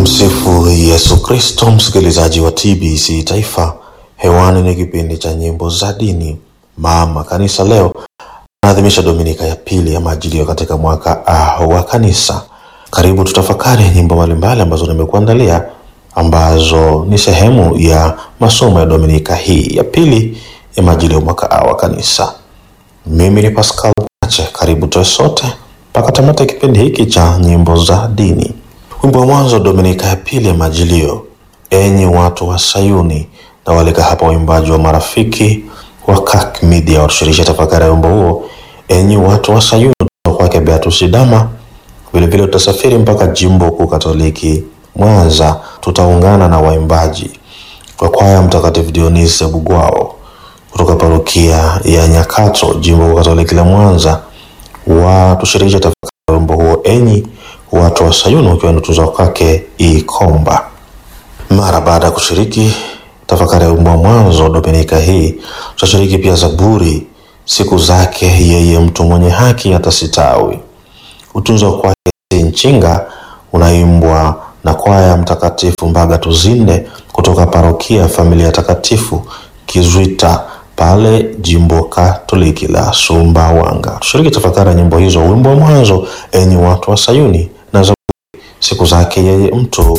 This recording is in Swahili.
Tumsifu Yesu Kristo, msikilizaji wa TBC Taifa. Hewani ni kipindi cha nyimbo za dini. Mama Kanisa leo anaadhimisha Dominika ya pili ya Majilio katika mwaka A wa Kanisa. Karibu tutafakari nyimbo mbalimbali ambazo nimekuandalia ambazo ni sehemu ya masomo ya Dominika hii ya pili ya Majilio mwaka A wa Kanisa. Mimi ni Pascal Pache, karibu tuwe sote mpaka tamati ya kipindi hiki cha nyimbo za dini. Wimbo wa mwanzo Dominika ya pili ya Majilio, enyi watu wa Sayuni, na walika hapa waimbaji wa marafiki wa Kak Media watushirikisha tafakari ya wimbo huo, enyi watu wa Sayuni, kutoka kwake Beatus Dama. Vilevile tutasafiri mpaka jimbo kuu Katoliki Mwanza, tutaungana na waimbaji wa kwaya Mtakatifu Dionisi Bugwao kutoka parokia ya Nyakato, jimbo kuu Katoliki la Mwanza, watushirikisha tafakari ya wimbo huo, enyi watu wa Sayuni, ukiwa ni tunzo kwake Ikomba. Mara baada ya kushiriki tafakari ya wimbo wa mwanzo Dominika hii, tutashiriki pia Zaburi, siku zake yeye mtu mwenye haki atasitawi. Utunzo kwake Nchinga unaimbwa na kwaya Mtakatifu Mbaga Tuzinde kutoka parokia Familia Takatifu Kizwita pale jimbo Katoliki la Sumbawanga. Tushiriki tafakari ya nyimbo hizo, wimbo wa mwanzo enyi watu wa Sayuni na Zaburi siku zake yeye mtu